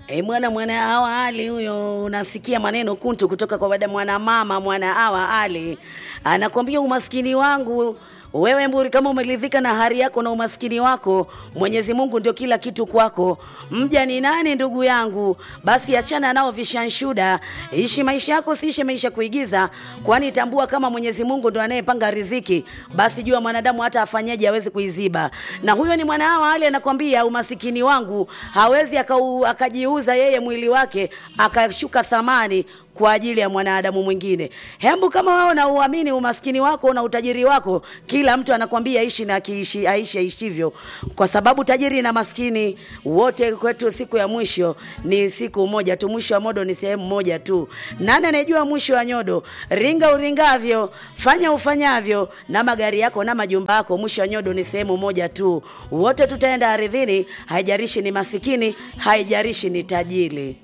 E, mwana mwana hawa Ali huyo, unasikia maneno kuntu kutoka kwa dada mwana mama mwana hawa Ali anakwambia umaskini wangu wewe Mburi, kama umeridhika na hali yako na umaskini wako, Mwenyezi Mungu ndio kila kitu kwako. Mja ni nani ndugu yangu? Basi achana nao vishanshuda, ishi maisha yako, siishi maisha kuigiza, kwani tambua kama Mwenyezi Mungu ndo anayepanga riziki, basi jua mwanadamu hata afanyaje hawezi kuiziba. Na huyo ni mwana hawa Ali anakwambia umasikini wangu hawezi akau, akajiuza yeye mwili wake akashuka thamani kwa ajili ya mwanadamu mwingine. Hembu kama wao na uamini umaskini wako na utajiri wako, kila mtu anakwambia ishi na kiishi aishi aishivyo, kwa sababu tajiri na maskini wote kwetu siku ya mwisho ni siku moja tu. Mwisho wa modo ni sehemu moja tu. Nani anayejua mwisho wa nyodo? Ringa uringavyo, fanya ufanyavyo, na magari yako na majumba yako, mwisho wa nyodo ni sehemu moja tu. Wote tutaenda ardhini, haijarishi ni masikini, haijarishi ni tajiri.